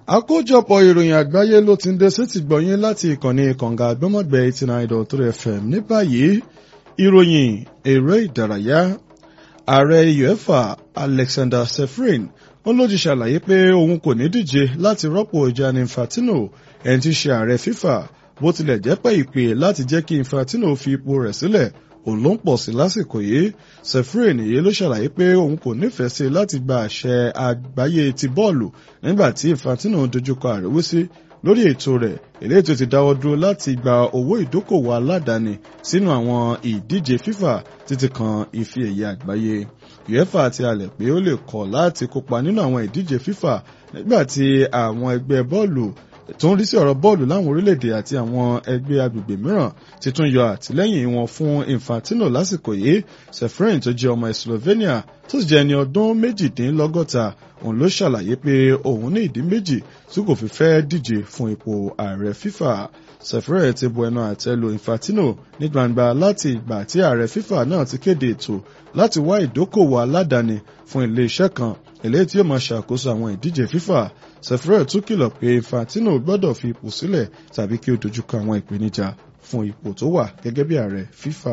àkójọpọ̀ ìròyìn àgbáyé ló ti ń dé sétí gbọ̀yìn láti ìkànnì kànga àgbọ́mọ̀gbẹ́ eighty nine dot three fm ní báyìí ìròyìn eré ìdárayá ààrẹ uefa alexander sefrin wọn ló ti ṣàlàyé pé òun kò ní díje láti rọ́pò gianni infantino ẹni tí í ṣe ààrẹ fifa bó tilẹ̀ jẹ́ pé ìpè láti jẹ́ kí infantino fi ipò rẹ̀ sílẹ̀ òun ló ń pọ̀ sí lásìkò yìí sefrin yìí ló ṣàlàyé pé òun kò nífẹ̀ẹ́ sí láti gba àṣẹ àgbáyé ti bọ́ọ̀lù nígbà tí infantino dojúkọ àríwísí lórí ètò rẹ̀ eléyìí tó ti dáwọ́ dúró láti gba owó ìdókòwò aládàáni sínú àwọn ìdíje fifa títí kan ife ẹ̀yẹ àgbáyé uefa ti halẹ̀ pé ó lè kọ̀ láti kópa nínú àwọn ìdíje fifa nígbà tí àwọn ẹgbẹ́ bọ́ọ̀lù tó ń rí sí ọ̀rọ̀ bọ́ọ̀lù láwọn orílẹ̀-èdè àti àwọn ẹgbẹ́ agbègbè mìíràn ti tún yọ àtìlẹ́yìn wọn fún infantino lásìkò yìí sefrin tó jẹ́ ọmọ slovenia tó sì jẹ́ ẹni ọdún méjìdínlọ́gọ́ta òun ló ṣàlàyé pé òun ní ìdí méjì tí kò fi fẹ́ díje fún ipò ààrẹ fifa sefrin ti bu ẹnu àtẹ́ lu infantino ní gbangba láti ìgbà tí ààrẹ fifa náà ti kéde ètò láti wá ìdókòwò aládàáni fún ilé-iṣẹ́ kan eléyìí tí yóò máa ṣàkóso àwọn ìdíje fifa sefrin tún kìlọ̀ pé infantino gbọ́dọ̀ fi ipò sílẹ̀ tàbí kí ó dojúkọ àwọn ìpèníjà fún ipò tó wà gẹ́gẹ́ bí ààrẹ fifa.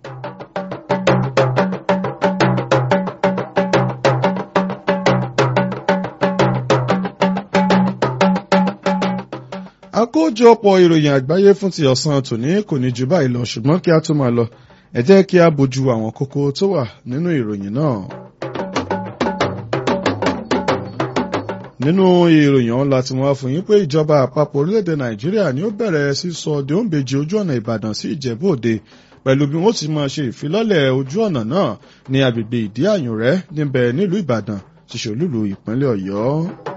àkójọpọ̀ ìròyìn àgbáyé fún ti ọ̀sán tòní kò ní jù báyìí lọ ṣùgbọ́n kí a tó máa lọ ẹ jẹ́ kí a bójú àwọn kókó tó wà nínú ìròyìn náà. nínú ìròyìn ọ̀hún láti wọ́n fún yín pé ìjọba àpapọ̀ orílẹ̀-èdè nàìjíríà ni ó bẹ̀rẹ̀ sísọ dèóǹbejì ojú ọ̀nà ìbàdàn sí ìjẹ̀bú òde pẹ̀lú bí wọ́n ti máa ṣe ìfilọ́lẹ̀ ojú ọ̀nà náà ní agbègbè ìdí àyùnrẹ́ níbẹ̀ nílùú ìbàdàn ti ṣòlúlu ìpínlẹ̀ ọ̀yọ́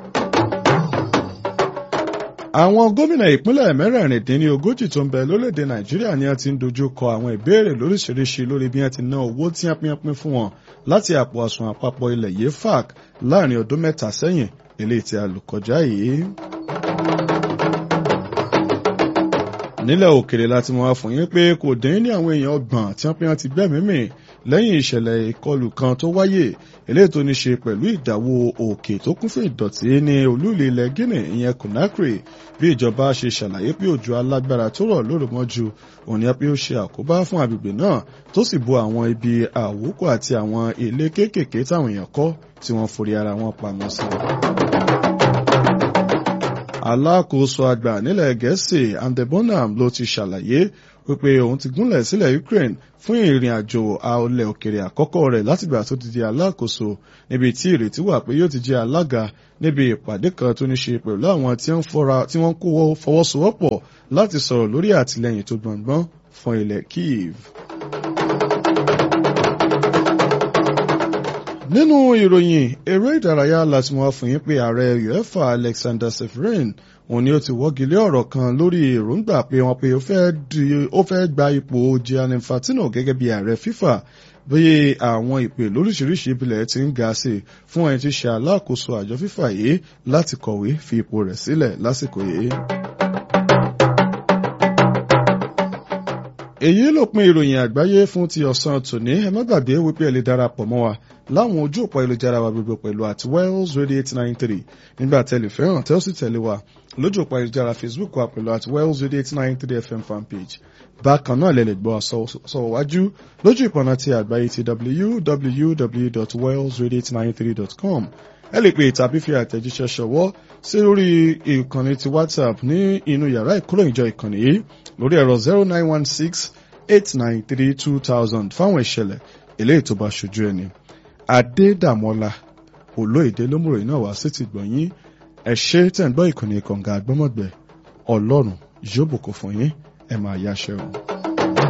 àwọn gómìnà ìpínlẹ̀ mẹ́rẹ̀ẹ̀rìndínlógójì tó ń bẹ lórílẹ̀‐èdè nàìjíríà ni a ti ń dojú kọ àwọn ìbéèrè lóríṣiríṣi lórí bí wọ́n ti ná owó tí wọ́n pín fún wọn láti àpò àsùn àpapọ̀ ilẹ̀ yìí fac láàrin ọdún mẹ́ta sẹ́yìn eléyìí tí a lò kọjá yìí. nílẹ̀ òkèrè láti mọ̀ wá fún yín pé kò dín ní àwọn èèyàn ọgbọ̀n tí wọ́n pín wọn ti gbẹ́mí mì lẹ́yìn ìṣẹ̀lẹ̀ ìkọlù kan tó wáyé eléyìí tó ní ṣe pẹ̀lú ìdáwó òkè tó kún fún ìdọ̀tí ní olúìlú ilẹ̀ guinea ìyẹn conakry bí ìjọba ṣe ṣàlàyé pé òjò alágbára tó rọ̀ lórúmọ́jú òní pé ó ṣe àkóbá fún agbègbè náà tó sì bo àwọn ibi àwòkọ́ àti àwọn ilé kéékèèké táwọn èèyàn kọ́ tí wọ́n forí ara wọn pamọ́ sí alákòóso àgbà nílẹ̀ gẹ̀ẹ́sì andebonam ló ti ṣàlàyé wípé òun ti gúnlẹ̀ sílẹ̀ ukraine fún ìrìn àjò àọlẹ̀ òkèrè àkọ́kọ́ rẹ̀ látìgbà tó ti di alákòóso níbi tí ìrètí wà pé yóò ti jẹ́ alága níbi ìpàdé kan tó ní ṣe pẹ̀lú àwọn tí wọ́n kó fọwọ́sowọ́pọ̀ láti sọ̀rọ̀ lórí àtìlẹ́yìn tó gbọ̀ngbọ́n fún ilẹ̀ kiev. nínú ìròyìn eré ìdárayá láti mọ̀ fún yín pé ààrẹ uefa alexander seferin òun ni ó ti wọ́gilé ọ̀rọ̀ kan lórí èròǹgbà pé wọ́n pe ó fẹ́ gba ipò gianni infantino gẹ́gẹ́ bí ààrẹ fifa bí àwọn ìpè lóríṣiríṣi ìbílẹ̀ ti ń ga sí fún ẹni tí ṣe alákòóso àjọ fifa yìí láti kọ̀wé fi ipò rẹ̀ sílẹ̀ lásìkò yìí. èyí ló pin ìròyìn àgbáyé fún ti ọ̀sán tòní ẹ má gbàgbé wípé ẹ lè darapọ̀ mọ́ wa láwọn ojú òpó ayélujára wa gbogbo pẹ̀lú àti wells radio eight nine three nígbà tẹ́lẹ̀ fẹ́ràn tẹ́ ó sì tẹ̀lé wa lójú òpó ayélujára facebook wa pẹ̀lú àti wells radio eight nine three fm fanpage bákan náà lè lè gbọ́ sọ̀rọ̀ wájú lójú ìpọ̀nà ti àgbáyé ti www.wellsradio893.com ẹ lè pè tàbí fi àtẹ̀jíṣẹ́ ṣọwọ́ sí lórí ìkànnì ti whatsapp ní inú yàrá ìkóròyìnjọ ìkànnì yìí lórí ẹ̀rọ zero nine one six eight nine three two thousand fáwọn ìṣẹ̀lẹ̀ eléyìí tó bá ṣojú ẹni. adédàmọ́lá olóyèdè lómùròyìn náà wá sí ti gbọ̀nyìn ẹ ṣe tẹ̀ ń gbọ́ ìkànnì kànga àgbọ́mọ̀gbẹ́ ọlọ́run yóò bùkún fún yín ẹ máa yáṣẹ́ o.